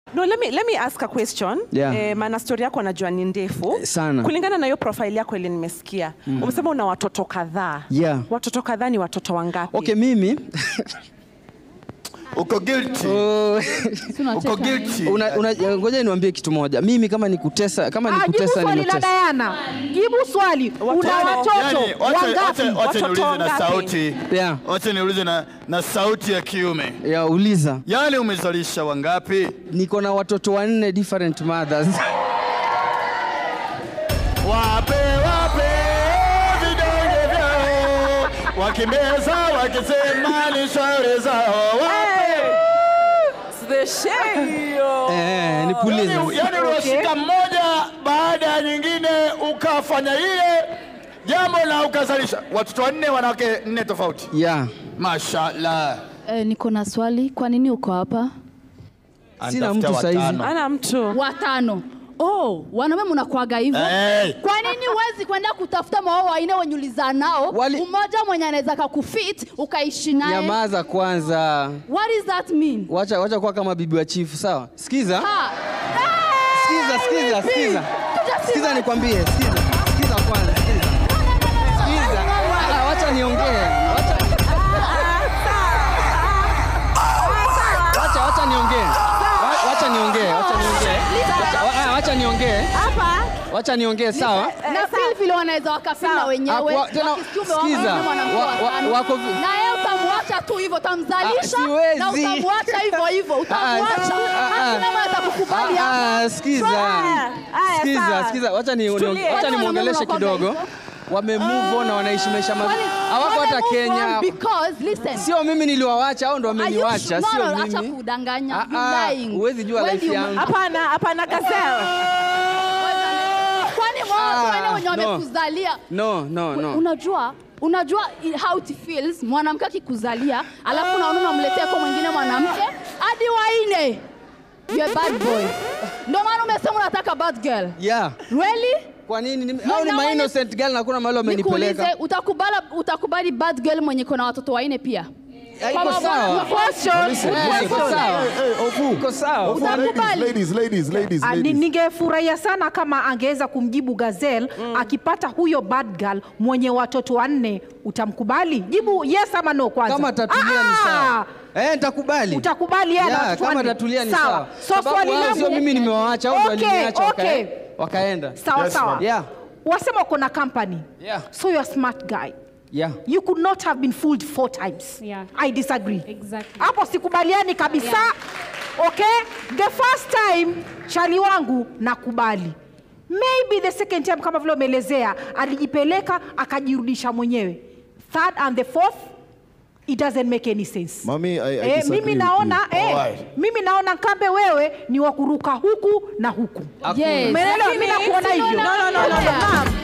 No, let me, let me ask a question. Yeah. Eh, maana story yako najua ni ndefu Eh, sana. kulingana na hiyo profile yako ile nimesikia umesema una watoto kadhaa Yeah. watoto kadhaa ni watoto wangapi Okay, mimi Uko guilty. oh, Uko guilty. una, una, ngoja niwaambie kitu moja. Mimi kama nikutesa kama Ah, jibu nikutesa swali la nimekutesa. Diana. Jibu swali. Una Yaani, watoto Yani, wacha- wangapi? wacha- wacha Watoto niulize na wangapi? sauti. Yeah. Wacha niulize na, na sauti ya kiume. Ya uliza. Yaani umezalisha wangapi? Niko na watoto wanne different mothers. Wape wape vidonge vyao, wakimeza wakisema ni shauri zao. Wape. The shame. eh, nipulize. Yani, yani unashika mmoja baada ya nyingine ukafanya ile jambo na ukazalisha watoto wanne, wanawake nne tofauti. Yeah. Mashallah. Eh, niko na swali. Kwa nini uko hapa? Sina Anatafuta mtu saizi. watano. ana mtu Watano. Oh, wanaume mnakwaga hivyo. Hey. Kwa nini huwezi kwenda kutafuta mao waine wenye ulizaa nao? Wali- Mmoja mwenye anaweza kakufit ukaishi naye. Nyamaza kwanza. What does that mean? Wacha wacha kuwa kama bibi wa chifu, sawa? Sikiza. Ha. Sikiza, sikiza, sikiza. Tujasikia. Sikiza nikwambie, sikiza. Sikiza kwanza, sikiza. Sikiza. Ah, wacha niongee. Wacha Wacha wacha niongee. Wa- Wacha niongee, wacha niongee. Wacha- wa- ah, Wacha niongee. hapa Wacha niongee, sawa? na feel vile wanaweza wakafil na wenyewe Hapo- tena, wakisikiume sikiza. wao mwanamke Wa- wa wa- tano. wako vi- na yeye utamwacha tu hivyo Ah, utamzalisha siwezi. na utamwacha hivyo hivyo utamwacha ah, ah. hakuna mtu atakukubali hapa Ah, ah, sikiza. Aya, Sikiza, sawa. sikiza. Wacha ni Tulie. wacha nimwongeleshe Wanaume kidogo. wanakuwa Wame move on na wanaishi maisha mazuri. Wale- Hawako wale hata move Kenya. on because listen Sio mimi niliwawacha, hao ndo Are you wameniwacha, sure? No, sio no, acha mimi. kudanganya Ah, You ah, lying. huwezi jua When life you- yangu. hapana hapana gazelle kwani wao Ah, wale wenye no. wamekuzalia No, no, no. unajua unajua i- how it feels mwanamke akikuzalia alafu unaona unamletea kwa mwingine mwanamke hadi waine you a bad boy ndio maana umesema unataka bad girl Yeah. really Kwa nini? Ni- No, Hao ni na ma mwenye- innocent girl na kuna mahali wamenipeleka. nikuulize utakubali utakubali bad girl mwenye kuna watoto waine pia Eh, Kwa Iko mabwana- sawa. question Eh, Iko sawa. Iko sawa. Utakubali. Ladies, ladies, ladies, Ah, ni- ladies. Ningefurahia sana kama angeweza kumjibu Gazelle akipata huyo bad girl mwenye watoto wanne, utamkubali? Jibu yes ama no kwanza. Kama tatulia ni Ah, sawa. Eh, nitakubali. Utakubali yeye ana Yeah, watoto kama wanne. tatulia ni Sawa. sawa. So Sababu swali wao langu- sio mimi nimewaacha, hao ndio Okay, waliniacha okay. wakae- wakaenda. Sawa Yes, sawa. ma'am. Yeah. Wasema uko na company. Yeah. So you're a smart guy. Yeah. You could not have been fooled four times. Yeah. I disagree. Exactly. Hapo sikubaliani kabisa. Okay? The first time chali wangu nakubali. Maybe the second time kama vile umeelezea alijipeleka akajirudisha mwenyewe. Third and the fourth it doesn't make any sense. Mami, I, I Eh, disagree mimi with naona you. eh, Alright. mimi naona Kambe wewe ni wa kuruka huku na huku. Yes. Umeelewa? Mimi nakuona hivyo. no no no no no ma'am